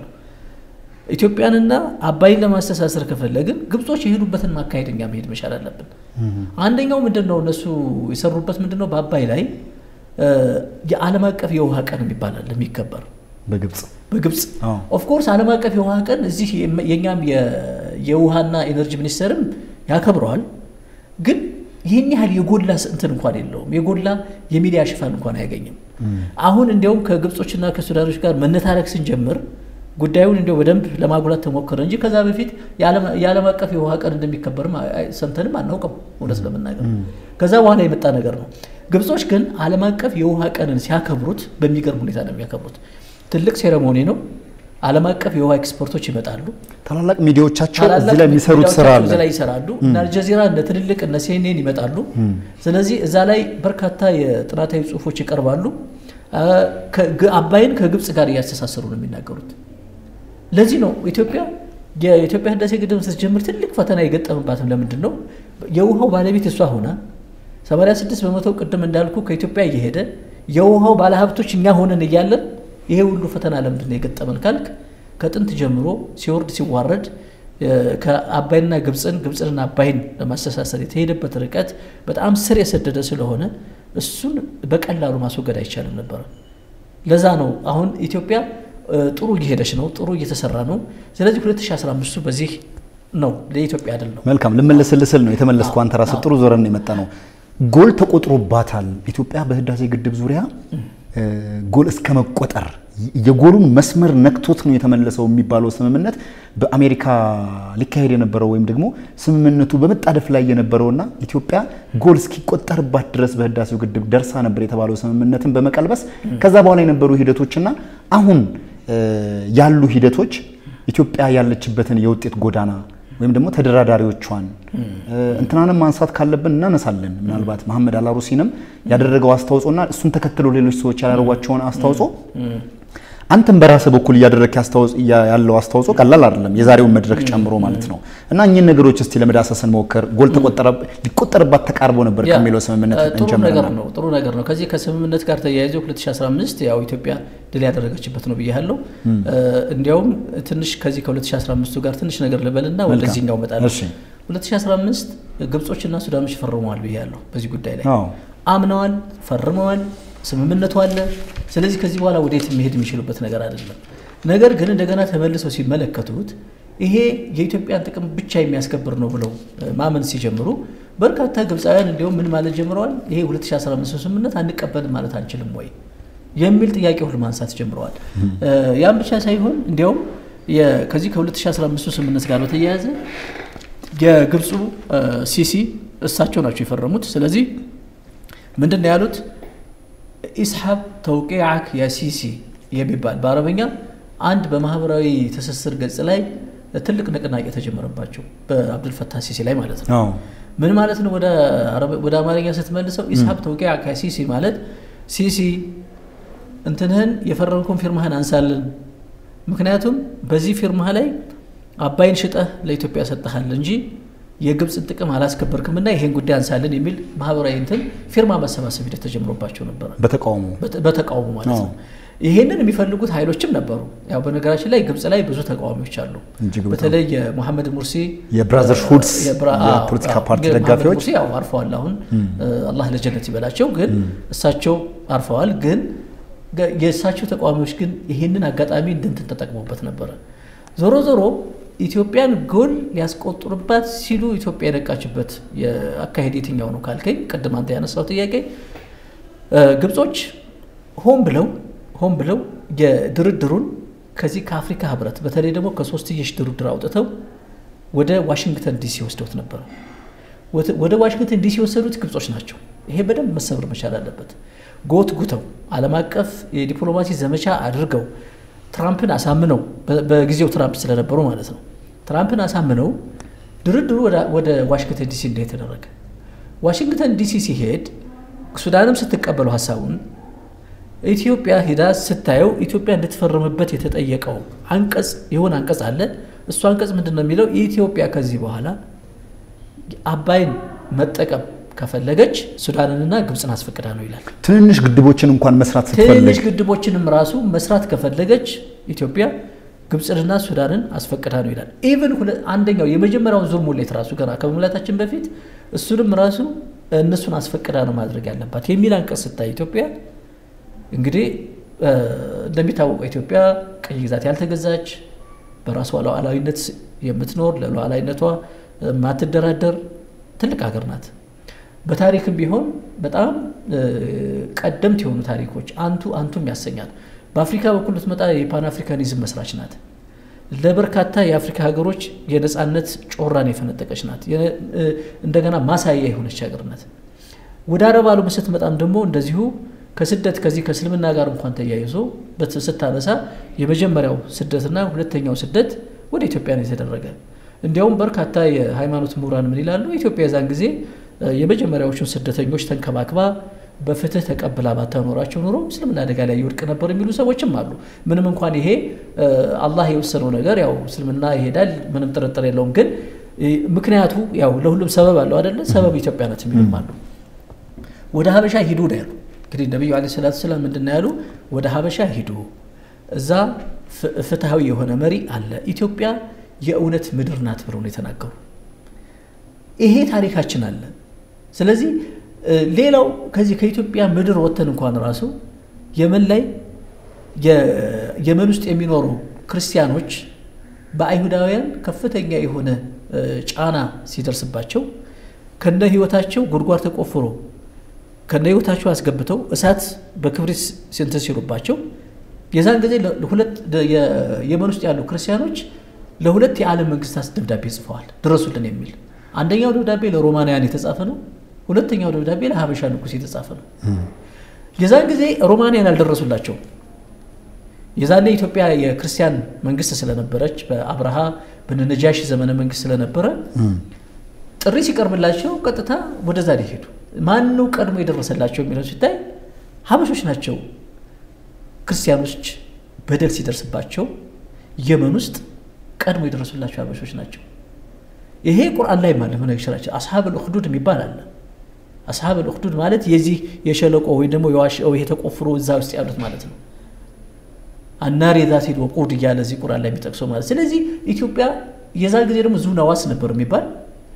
ኢትዮጵያንና አባይን ለማስተሳሰር ከፈለግን ግብጾች የሄዱበትን ማካሄድ እኛ መሄድ መቻል አለብን አንደኛው ምንድን ነው እነሱ የሰሩበት ምንድን ነው በአባይ ላይ እ፣ የዓለም አቀፍ የውሃ ቀን የሚባል አለ የሚከበር በግብፅ በግብፅ አዎ። ኦፍኮርስ ዓለም አቀፍ የውሃ ቀን እዚህ የም- የእኛም የ- የውሃና ኤነርጂ ሚኒስቴርም ያከብረዋል ግን ይህን ያህል የጎላ ስ- እንትን እንኳን የለውም የጎላ የሚዲያ ሽፋን እንኳን አያገኝም አሁን እንዲያውም ከግብጾችና ከሱዳኖች ጋር መነታረክ ስንጀምር ጉዳዩን እንዲያው በደንብ ለማጉላት ተሞከረ እንጂ ከዛ በፊት የዓለም- የዓለም አቀፍ የውሃ ቀን እንደሚከበርም አይ- አይ- ሰምተንም አናውቅም እውነት ለመናገር ከዛ በኋላ የመጣ ነገር ነው ግብጾች ግን ዓለም አቀፍ የውሃ ቀንን ሲያከብሩት በሚገርም ሁኔታ ነው የሚያከብሩት ትልቅ ሴሬሞኒ ነው ዓለም አቀፍ የውሃ ኤክስፐርቶች ይመጣሉ ታላላቅ ሚዲያዎቻቸው እዚህ ታላላቅ ላይ የሚሰሩት ስራ ሚዲያዎቻቸው አለ። እዚህ ላይ ይሰራሉ እነ አልጀዚራ እነ ትልልቅ እነ ሲኤንኤን ይመጣሉ ስለዚህ እዛ ላይ በርካታ የጥናታዊ ጽሁፎች ይቀርባሉ አ፣ ከግ- አባይን ከግብፅ ጋር እያስተሳሰሩ ነው የሚናገሩት ለዚህ ነው ኢትዮጵያ የኢትዮጵያ ህዳሴ ግድብ ስትጀምር ትልቅ ፈተና የገጠምባትም ለምንድን ነው የውሃው ባለቤት እሷ ሆና 86 በመቶ ቅድም እንዳልኩ ከኢትዮጵያ እየሄደ የውሃው ባለሀብቶች እኛ ሆነን እያለን ይሄ ሁሉ ፈተና ለምንድን ነው የገጠመን ካልክ ከጥንት ጀምሮ ሲወርድ ሲዋረድ እ፣ ከአባይና ግብፅን ግብፅንና አባይን ለማስተሳሰር የተሄደበት ርቀት በጣም ስር የሰደደ ስለሆነ እሱን በቀላሉ ማስወገድ አይቻልም ነበረ ለዛ ነው አሁን ኢትዮጵያ እ፣ ጥሩ እየሄደች ነው ጥሩ እየተሰራ ነው ስለዚህ 2015 በዚህ ነው ለኢትዮጵያ አይደል ነው መልካም ልመለስልስል ነው የተመለስኩ። አንተ ራስህ ጥሩ ዞረን ነው የመጣ ነው። ጎል ተቆጥሮባታል ኢትዮጵያ በህዳሴ ግድብ ዙሪያ እ፣ ጎል እስከ መቆጠር የጎሉን መስመር ነክቶት ነው የተመለሰው የሚባለው ስምምነት በአሜሪካ ሊካሄድ የነበረው ወይም ደግሞ ስምምነቱ በመጣደፍ ላይ የነበረውና ኢትዮጵያ ጎል እስኪቆጠርባት ድረስ በህዳሴው ግድብ ደርሳ ነበር የተባለው ስምምነትን በመቀልበስ ከዛ በኋላ የነበሩ ሂደቶችና አሁን እ፣ ያሉ ሂደቶች ኢትዮጵያ ያለችበትን የውጤት ጎዳና ወይም ደግሞ ተደራዳሪዎቿን እንትናንም ማንሳት ካለብን እናነሳለን። ምናልባት መሐመድ አላሩሲንም ያደረገው አስተዋጽኦና እሱን ተከትሎ ሌሎች ሰዎች ያላደረጓቸውን አስተዋጽኦ አንተም በራስህ በኩል እያደረግ ያለው አስተዋጽኦ ቀላል አይደለም፣ የዛሬውን መድረክ ጨምሮ ማለት ነው። እና እኚህን ነገሮች እስቲ ለመዳሰስ እንሞክር። ጎል ሊቆጠርባት ተቃርቦ ነበር ያ፣ ከሚለው ስምምነት ጥሩ ነገር እንጀምርና ነው ጥሩ ነገር ነው። ከዚህ ከስምምነት ጋር ተያይዞ 2015 ያው ኢትዮጵያ ድል ያደረገችበት ነው ብያለሁ። እንዲያውም ትንሽ ከዚህ ከ2015 ጋር ትንሽ ነገር ልበልና ወደዚህኛው እመጣለሁ። እሺ። 2015 ግብጾችና ሱዳኖች ፈርመዋል ብያለሁ። በዚህ ጉዳይ ላይ አዎ። አምነዋል፣ ፈርመዋል፣ ስምምነቱ አለ። ስለዚህ ከዚህ በኋላ ወዴት መሄድ የሚችሉበት ነገር አይደለም። ነገር ግን እንደገና ተመልሰው ሲመለከቱት ይሄ የኢትዮጵያን ጥቅም ብቻ የሚያስከብር ነው ብለው እ፣ ማመን ሲጀምሩ በርካታ ግብፃውያን እንዲሁም ምን ማለት ጀምረዋል። ይሄ 2015 ስምምነት አንቀበልም ማለት አንችልም ወይ የሚል ጥያቄ ሁሉ ማንሳት ጀምረዋል። እ፣ ያም ብቻ ሳይሆን እንዲያውም የ- ከዚህ ከ2015 ስምምነት ጋር በተያያዘ የግብፁ እ፣ ሲሲ እሳቸው ናቸው የፈረሙት። ስለዚህ ምንድን ነው ያሉት? ኢስሐብ ተውቂዓክ ያ ሲሲ የሚባል በአረበኛ አንድ በማህበራዊ ትስስር ገጽ ላይ ትልቅ ንቅናቄ ተጀመረባቸው በአብዱልፈታህ ሲሲ ላይ ማለት ነው። አዎ። ምን ማለት ነው? ወደ አረብ- ወደ አማርኛ ስትመልሰው ኢስሐብ ተውቂዓክ ያ ሲሲ ማለት ሲሲ እንትንህን የፈረምከውን ፊርማህን አንሳልን፣ ምክንያቱም በዚህ ፊርማህ ላይ አባይን ሽጠህ ለኢትዮጵያ ሰጠሃል እንጂ የግብፅን ጥቅም አላስከበርክምና ይሄን ጉዳይ አንሳልን የሚል ማህበራዊ እንትን ፊርማ ማሰባሰብ ሂደት ተጀምሮባቸው ነበረ። በተቃውሞ በተ- በተቃውሞ ማለት ነው። አዎ። ይሄንን የሚፈልጉት ኃይሎችም ነበሩ። ያው በነገራችን ላይ ግብፅ ላይ ብዙ ተቃዋሚዎች አሉ። እጅግ በጣም በተለይ የሙሐመድ ሙርሲ የብራዘርሁድስ የብራ- አዎ፣ የፖለቲካ አዎ። ፓርቲ ግን ሙሐመድ ደጋፊዎች ሙርሲ ያው አርፈዋል። አሁን አላህ ለጀነት ይበላቸው። ግን እሳቸው አርፈዋል። ግን የእሳቸው ተቃዋሚዎች ግን ይህንን አጋጣሚ እንደንትን ተጠቅመውበት ነበረ። ዞሮ ዞሮ ኢትዮጵያን ጎል ሊያስቆጥሩባት ሲሉ ኢትዮጵያ የነቃችበት የአካሄድ የትኛው ነው ካልከኝ፣ ቅድም አንተ ያነሳው ጥያቄ ግብጾች ሆን ብለው ሆን ብለው የድርድሩን ከዚህ ከአፍሪካ ህብረት በተለይ ደግሞ ከሶስትዮሽ ድርድር አውጥተው ወደ ዋሽንግተን ዲሲ ወስደውት ነበረ። ወደ ዋሽንግተን ዲሲ የወሰዱት ግብጾች ናቸው። ይሄ በደንብ መሰበር መቻል አለበት። ጎት ጉተው ዓለም አቀፍ የዲፕሎማሲ ዘመቻ አድርገው ትራምፕን አሳምነው በጊዜው ትራምፕ ስለነበሩ ማለት ነው። ትራምፕን አሳምነው ድርድሩ ወደ ዋሽንግተን ዲሲ እንደ የተደረገ ዋሽንግተን ዲሲ ሲሄድ ሱዳንም ስትቀበለው ሀሳቡን ኢትዮጵያ ሂዳ ስታየው ኢትዮጵያ እንድትፈርምበት የተጠየቀው አንቀጽ የሆነ አንቀጽ አለ። እሱ አንቀጽ ምንድን ነው የሚለው? ኢትዮጵያ ከዚህ በኋላ አባይን መጠቀም ከፈለገች ሱዳንንና ግብፅን አስፈቅዳ ነው ይላል። ትንንሽ ግድቦችን እንኳን መስራት ትንንሽ ግድቦችንም ራሱ መስራት ከፈለገች ኢትዮጵያ ግብፅንና ሱዳንን አስፈቅዳ ነው ይላል። ኢቨን አንደኛው የመጀመሪያውን ዙር ሙሌት ራሱ ገና ከመሙላታችን በፊት እሱንም ራሱ እነሱን አስፈቅዳ ነው ማድረግ ያለባት የሚል አንቀጽ ስታይ ኢትዮጵያ እንግዲህ እንደሚታወቀው ኢትዮጵያ ቅኝ ግዛት ያልተገዛች በራሷ ሉዓላዊነት የምትኖር ለሉዓላዊነቷ የማትደራደር ትልቅ ሀገር ናት። በታሪክም ቢሆን በጣም ቀደምት የሆኑ ታሪኮች አንቱ አንቱም ያሰኛል። በአፍሪካ በኩል ብትመጣ የፓን አፍሪካኒዝም መስራች ናት። ለበርካታ የአፍሪካ ሀገሮች የነፃነት ጮራን የፈነጠቀች ናት። እንደገና ማሳያ የሆነች ሀገር ናት። ወደ አረብ ዓለም ስትመጣም ደግሞ እንደዚሁ ከስደት ከዚህ ከእስልምና ጋር እንኳን ተያይዞ ስታነሳ የመጀመሪያው ስደትና ሁለተኛው ስደት ወደ ኢትዮጵያ ነው የተደረገ። እንዲያውም በርካታ የሃይማኖት ምሁራን ምን ይላሉ? ኢትዮጵያ የዛን ጊዜ የመጀመሪያዎቹን ስደተኞች ተንከባክባ በፍትህ ተቀብላ ባታኖራቸው ኖሮ እስልምና አደጋ ላይ ይወድቅ ነበር የሚሉ ሰዎችም አሉ። ምንም እንኳን ይሄ አላህ የወሰነው ነገር ያው እስልምና ይሄዳል፣ ምንም ጥርጥር የለውም። ግን ምክንያቱ ያው ለሁሉም ሰበብ አለው አደለ? ሰበብ ኢትዮጵያ ናት የሚሉም አሉ። ወደ ሀበሻ ሂዱ ነው ያሉ። እንግዲህ ነቢዩ ዓለይሂ ሰላቱ ሰላም ምንድን ነው ያሉ? ወደ ሀበሻ ሂዱ፣ እዛ ፍትሐዊ የሆነ መሪ አለ፣ ኢትዮጵያ የእውነት ምድር ናት ብለው ነው የተናገሩ። ይሄ ታሪካችን አለ። ስለዚህ ሌላው ከዚህ ከኢትዮጵያ ምድር ወጥተን እንኳን ራሱ የመን ላይ የመን ውስጥ የሚኖሩ ክርስቲያኖች በአይሁዳውያን ከፍተኛ የሆነ ጫና ሲደርስባቸው ከነ ህይወታቸው ጉድጓድ ተቆፍሮ ከነ ህይወታቸው አስገብተው እሳት በክብሪት ስንትን ሲሉባቸው የዛን ጊዜ የመን ውስጥ ያሉ ክርስቲያኖች ለሁለት የዓለም መንግስታት ደብዳቤ ጽፈዋል፣ ድረሱልን የሚል አንደኛው ደብዳቤ ለሮማንያን የተጻፈ ነው። ሁለተኛው ደብዳቤ ለሀበሻ ንጉሥ የተጻፈ ነው። የዛን ጊዜ ሮማንያን አልደረሱላቸው። የዛኔ ኢትዮጵያ የክርስቲያን መንግስት ስለነበረች በአብርሃ በነጃሽ ዘመነ መንግስት ስለነበረ ጥሪ ሲቀርብላቸው ቀጥታ ወደዛ ሊሄዱ ማን ነው ቀድሞ የደረሰላቸው የሚለው ሲታይ ሀበሾች ናቸው። ክርስቲያኖች በደል ሲደርስባቸው የመን ውስጥ ቀድሞ የደረሱላቸው ሀበሾች ናቸው። ይሄ ቁርአን ላይ ማለት ሆነ ይችላል። አስሓብ ልኡክዱድ የሚባል አለ። አስሓብ ልኡክዱድ ማለት የዚህ የሸለቆ ወይ ደግሞ የዋሻው ይሄ ተቆፍሮ እዛ ውስጥ ያሉት ማለት ነው። አናር የዛቲል ወቁድ እያለ እዚህ ቁርአን ላይ የሚጠቅሰው ማለት ስለዚህ ኢትዮጵያ የዛ ጊዜ ደግሞ ዙ ነዋስ ነበር የሚባል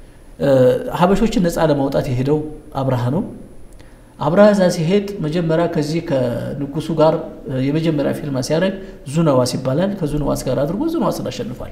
ሀበሾችን ነፃ ለማውጣት የሄደው አብርሃ ነው። አብርሃ እዛ ሲሄድ መጀመሪያ ከዚህ ከንጉሱ ጋር የመጀመሪያ ፊልማ ሲያደርግ ዙነዋስ ይባላል። ከዙነዋስ ጋር አድርጎ ዙነዋስን አሸንፏል።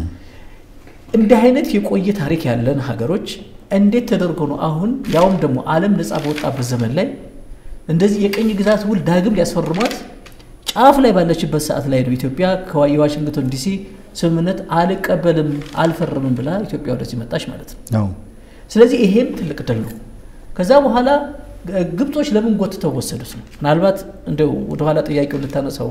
እንዲህ አይነት የቆየ ታሪክ ያለን ሀገሮች እንዴት ተደርጎ ነው አሁን ያውም ደግሞ ዓለም ነፃ በወጣበት ዘመን ላይ እንደዚህ የቀኝ ግዛት ውል ዳግም ሊያስፈርሟት ጫፍ ላይ ባለችበት ሰዓት ላይ ነው ኢትዮጵያ የዋሽንግተን ዲሲ ስምምነት አልቀበልም አልፈርምም ብላ ኢትዮጵያ ወደዚህ መጣች ማለት ነው። ስለዚህ ይሄም ትልቅ ድል ነው። ከዛ በኋላ ግብጾች ለምን ጎትተው ወሰዱት ነው። ምናልባት እንደው ወደኋላ ጥያቄው ልታነሳው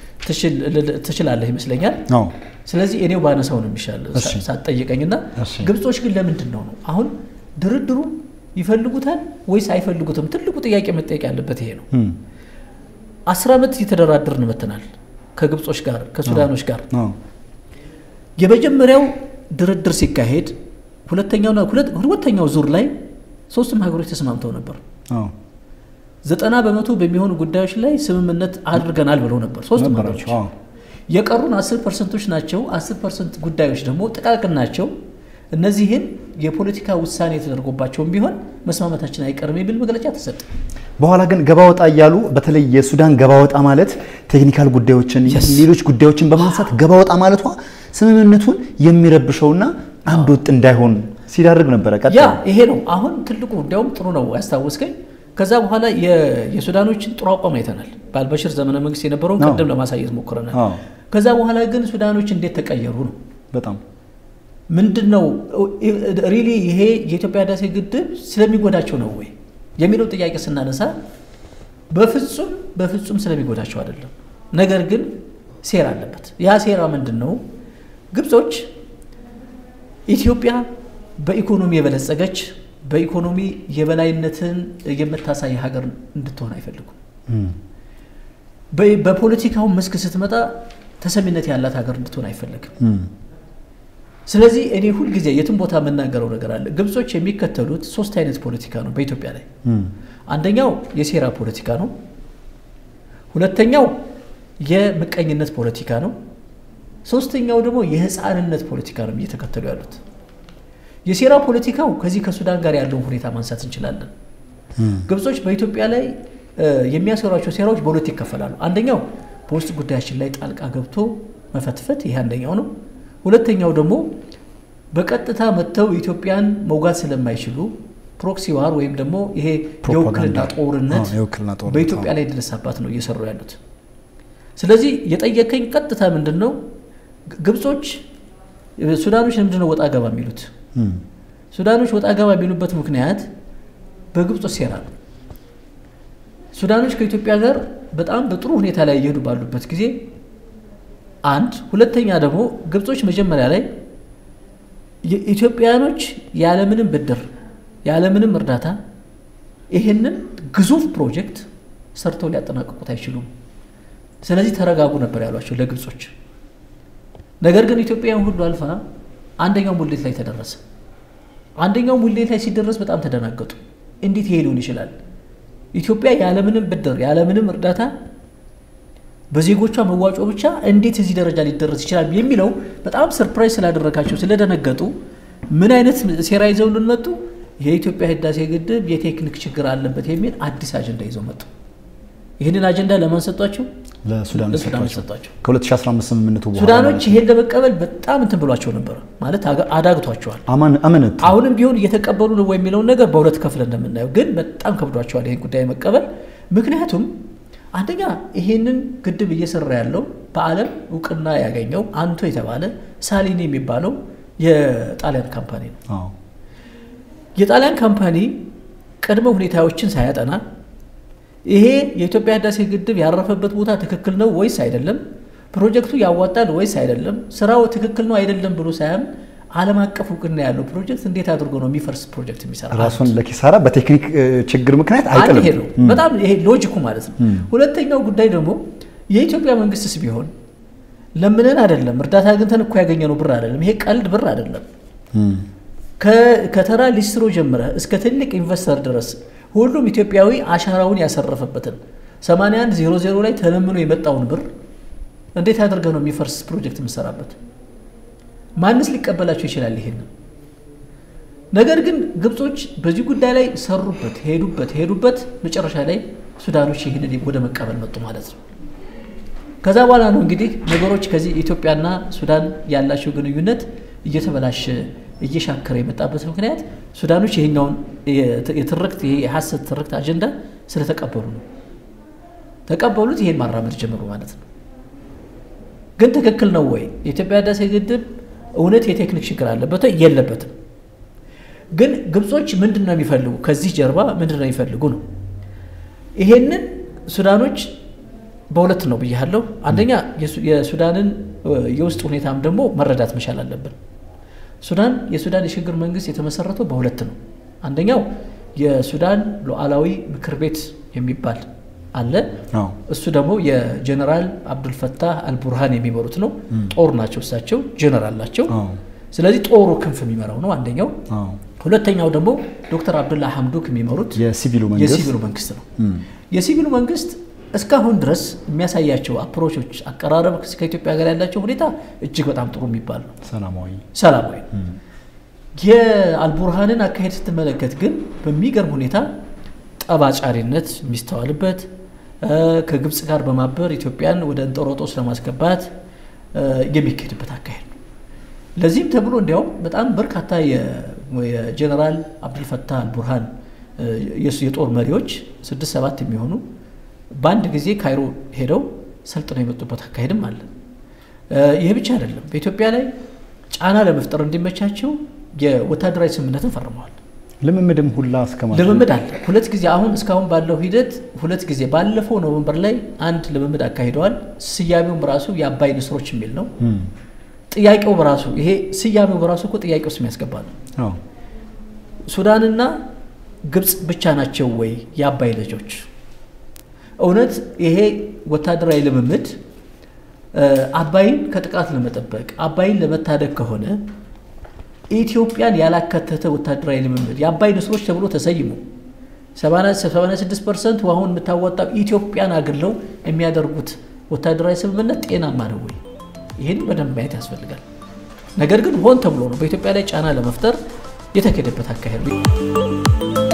ትችላለህ ይመስለኛል። ስለዚህ እኔው ባነሳው ነው የሚሻል ሳትጠይቀኝና ግብጾች ግን ለምንድን ነው ነው አሁን ድርድሩ ይፈልጉታል ወይስ አይፈልጉትም? ትልቁ ጥያቄ መጠየቅ ያለበት ይሄ ነው። አስር ዓመት እየተደራደርን መተናል ከግብጾች ጋር ከሱዳኖች ጋር የመጀመሪያው ድርድር ሲካሄድ ሁለተኛውና ሁለተኛው ዙር ላይ ሶስቱም ሀገሮች ተስማምተው ነበር። ዘጠና በመቶ በሚሆኑ ጉዳዮች ላይ ስምምነት አድርገናል ብለው ነበር ሶስቱም ሀገሮች። የቀሩን አስር ፐርሰንቶች ናቸው። አስር ፐርሰንት ጉዳዮች ደግሞ ጥቃቅን ናቸው። እነዚህን የፖለቲካ ውሳኔ የተደርጎባቸውም ቢሆን መስማማታችን አይቀርም የሚል መግለጫ ተሰጠ። በኋላ ግን ገባ ወጣ እያሉ በተለይ የሱዳን ገባ ወጣ ማለት ቴክኒካል ጉዳዮችን Yes. ሌሎች ጉዳዮችን በማንሳት ገባ ወጣ ማለቷ ስምምነቱን የሚረብሸውና አንድ ወጥ እንዳይሆን ሲዳርግ ነበረ። ያ ቀጥታ ይሄ ነው አሁን ትልቁ እንዲያውም ጥሩ ነው ያስታወስከኝ። ከዛ በኋላ የ- የሱዳኖችን ጥሩ አቋም አይተናል። በአልበሽር ዘመነ መንግስት የነበረውን አዎ። ቅድም ለማሳየት ሞክረናል። አዎ። ከዛ በኋላ ግን ሱዳኖች እንዴት ተቀየሩ ነው በጣም ምንድን ነው ሪሊ ይሄ የኢትዮጵያ ህዳሴ ግድብ ስለሚጎዳቸው ነው ወይ የሚለው ጥያቄ ስናነሳ በፍጹም በፍጹም ስለሚጎዳቸው አይደለም። ነገር ግን ሴራ አለበት። ያ ሴራ ምንድን ነው? ግብጾች ኢትዮጵያ በኢኮኖሚ የበለጸገች በኢኮኖሚ የበላይነትን የምታሳይ ሀገር እንድትሆን አይፈልጉም። እም፣ በ- በፖለቲካው መስክ ስትመጣ ተሰሚነት ያላት ሀገር እንድትሆን አይፈልግም። እም፣ ስለዚህ እኔ ሁልጊዜ የትም ቦታ የምናገረው ነገር አለ። ግብጾች የሚከተሉት ሶስት አይነት ፖለቲካ ነው በኢትዮጵያ ላይ። እም፣ አንደኛው የሴራ ፖለቲካ ነው። ሁለተኛው የምቀኝነት ፖለቲካ ነው። ሶስተኛው ደግሞ የህፃንነት ፖለቲካ ነው እየተከተሉ ያሉት። የሴራ ፖለቲካው ከዚህ ከሱዳን ጋር ያለውን ሁኔታ ማንሳት እንችላለን። እም፣ ግብጾች በኢትዮጵያ ላይ እ፣ የሚያሰሯቸው ሴራዎች በሁለት ይከፈላሉ። አንደኛው በውስጥ ጉዳያችን ላይ ጣልቃ ገብቶ መፈትፈት፣ ይሄ አንደኛው ነው። ሁለተኛው ደግሞ በቀጥታ መጥተው ኢትዮጵያን መውጋት ስለማይችሉ ፕሮክሲ ዋር ወይም ደግሞ ይሄ የውክልና ፕሮፓጋንዳ። ጦርነት አዎ፣ የውክልና ጦርነት፣ በኢትዮጵያ አዎ። ላይ ድረሳባት ነው እየሰሩ ያሉት። ስለዚህ የጠየቀኝ ቀጥታ ምንድን ነው ግብጾች ሱዳኖች ለምንድን ነው ወጣ ገባ የሚሉት? እም፣ ሱዳኖች ወጣ ገባ የሚሉበት ምክንያት በግብጾች ሴራ ነው። ሱዳኖች ከኢትዮጵያ ጋር በጣም በጥሩ ሁኔታ ላይ እየሄዱ ባሉበት ጊዜ አንድ፣ ሁለተኛ ደግሞ ግብጾች መጀመሪያ ላይ ኢትዮጵያውያኖች ያለምንም ብድር ያለምንም እርዳታ ይህንን ግዙፍ ፕሮጀክት ሰርተው ሊያጠናቅቁት አይችሉም። ስለዚህ ተረጋጉ ነበር ያሏቸው ለግብጾች። ነገር ግን ኢትዮጵያውያን ሁሉ አልፋ አንደኛው ሙሌት ላይ ተደረሰ። አንደኛው ሙሌት ላይ ሲደረስ በጣም ተደናገጡ። እንዴት ይሄ ሊሆን ይችላል? ኢትዮጵያ ያለምንም ብድር ያለምንም እርዳታ በዜጎቿ መዋጮ ብቻ እንዴት እዚህ ደረጃ ሊደረስ ይችላል የሚለው በጣም ሰርፕራይዝ ስላደረጋቸው ስለደነገጡ ምን አይነት ሴራ ይዘውልን መጡ? የኢትዮጵያ ህዳሴ ግድብ የቴክኒክ ችግር አለበት የሚል አዲስ አጀንዳ ይዘው መጡ። ይህንን አጀንዳ ለማን ሰጧቸው? ለሱዳን ለሱዳኖች ሰጧቸው። ሰጧቸው። ከ2015 ስምምነቱ በኋላ ሱዳኖች ማለት ነው። ይሄን ለመቀበል በጣም እንትን ብሏቸው ነበረ፣ ማለት አጋ- አዳግቷቸዋል። አማን- አመነቱ። አሁንም ቢሆን እየተቀበሉ ነው ወይ የሚለውን ነገር በሁለት ከፍለ እንደምናየው ግን በጣም ከብዷቸዋል ይህን ጉዳይ መቀበል። ምክንያቱም አንደኛ ይሄንን ግድብ እየሰራ ያለው በዓለም እውቅና ያገኘው አንቶ የተባለ ሳሊኒ የሚባለው የጣሊያን ካምፓኒ ነው። አዎ። የጣሊያን ካምፓኒ ቅድመ ሁኔታዎችን ሳያጠና ይሄ የኢትዮጵያ ህዳሴ ግድብ ያረፈበት ቦታ ትክክል ነው ወይስ አይደለም፣ ፕሮጀክቱ ያዋጣል ወይስ አይደለም፣ ስራው ትክክል ነው አይደለም ብሎ ሳያምን ዓለም አቀፍ እውቅና ያለው ፕሮጀክት እንዴት አድርጎ ነው የሚፈርስ ፕሮጀክት የሚሰራ? ራሱን ለኪሳራ በቴክኒክ እ, ችግር ምክንያት አንድ አይጥልም። ይሄ ነው በጣም ይሄ ሎጂኩ ማለት ነው። ሁለተኛው ጉዳይ ደግሞ የኢትዮጵያ መንግስትስ ቢሆን ለምንን አይደለም እርዳታ አግኝተን እኮ ያገኘነው ብር አይደለም። ይሄ ቀልድ ብር አይደለም። እም፣ ከ- ከተራ ሊስትሮ ጀምረ እስከ ትልቅ ኢንቨስተር ድረስ ሁሉም ኢትዮጵያዊ አሻራውን ያሰረፈበትን 8100 ላይ ተለምኖ የመጣውን ብር እንዴት አድርገህ ነው የሚፈርስ ፕሮጀክት የምሰራበት? ማንስ ሊቀበላቸው ይችላል? ይሄን ነገር ግን ግብጾች በዚህ ጉዳይ ላይ ሰሩበት፣ ሄዱበት ሄዱበት። መጨረሻ ላይ ሱዳኖች ይህንን ወደ መቀበል መጡ ማለት ነው። ከዛ በኋላ ነው እንግዲህ ነገሮች ከዚህ ኢትዮጵያና ሱዳን ያላቸው ግንኙነት እየተበላሸ እየሻከረ የመጣበት ምክንያት ሱዳኖች ይሄኛውን የትርክት ይሄ የሐሰት ትርክት አጀንዳ ስለተቀበሉ ነው። ተቀበሉት፣ ይሄን ማራመድ ጀመሩ ማለት ነው። ግን ትክክል ነው ወይ? የኢትዮጵያ ህዳሴ ግድብ እውነት የቴክኒክ ችግር አለበት ወይ? የለበትም። ግን ግብጾች ምንድን ነው የሚፈልጉ? ከዚህ ጀርባ ምንድን ነው የሚፈልጉ ነው። ይሄንን ሱዳኖች በሁለት ነው ብያለሁ። አንደኛ የሱ- የሱዳንን እ, የውስጥ ሁኔታም ደግሞ መረዳት መቻል አለብን። ሱዳን የሱዳን የሽግግር መንግስት የተመሰረተው በሁለት ነው። አንደኛው የሱዳን ሉዓላዊ ምክር ቤት የሚባል አለ። አዎ። እሱ ደግሞ የጀነራል አብዱልፈታህ አልቡርሃን የሚመሩት ነው። ጦር ናቸው፣ እሳቸው ጀነራል ናቸው። አዎ። ስለዚህ ጦሩ ክንፍ የሚመራው ነው አንደኛው። አዎ። ሁለተኛው ደግሞ ዶክተር አብዱላ ሐምዱክ የሚመሩት የሲቪሉ መንግስት የሲቪሉ መንግስት ነው። እም፣ የሲቪሉ መንግስት እስካሁን ድረስ የሚያሳያቸው አፕሮቾች፣ አቀራረብ ከኢትዮጵያ ጋር ያላቸው ሁኔታ እጅግ በጣም ጥሩ የሚባል ነው። ሰላማዊ ሰላማዊ ነው። እም፣ የአልቡርሃንን አካሄድ ስትመለከት ግን በሚገርም ሁኔታ ጠባጫሪነት የሚስተዋልበት ከግብፅ ጋር በማበር ኢትዮጵያን ወደ እንጦሮጦስ ለማስገባት የሚካሄድበት አካሄድ ነው። ለዚህም ተብሎ እንዲያውም በጣም በርካታ የጀኔራል አብዱልፈታህ አልቡርሃን የጦር መሪዎች ስድስት ሰባት የሚሆኑ በአንድ ጊዜ ካይሮ ሄደው ሰልጥነው የመጡበት አካሄድም አለ። ይህ ብቻ አይደለም። በኢትዮጵያ ላይ ጫና ለመፍጠር እንዲመቻቸው የወታደራዊ ስምምነትን ፈርመዋል። ልምምድም ሁላ እስከ ልምምድ አለ። ሁለት ጊዜ አሁን እስካሁን ባለው ሂደት ሁለት ጊዜ ባለፈው ኖቨምበር ላይ አንድ ልምምድ አካሂደዋል። ስያሜውም በራሱ የአባይ ንስሮች የሚል ነው። ጥያቄው በራሱ ይሄ ስያሜው በራሱ እኮ ጥያቄ ውስጥ የሚያስገባ ነው። ሱዳንና ግብፅ ብቻ ናቸው ወይ የአባይ ልጆች? እውነት ይሄ ወታደራዊ ልምምድ አባይን ከጥቃት ለመጠበቅ አባይን ለመታደግ ከሆነ ኢትዮጵያን ያላካተተ ወታደራዊ ልምምድ የአባይ ንስሮች ተብሎ ተሰይሞ 86 ፐርሰንት ውሃውን የምታወጣው ኢትዮጵያን አግለው የሚያደርጉት ወታደራዊ ስምምነት ጤናማ ነው ወይ? ይህን በደንብ ማየት ያስፈልጋል። ነገር ግን ሆን ተብሎ ነው በኢትዮጵያ ላይ ጫና ለመፍጠር የተካሄደበት አካሄድ ነው።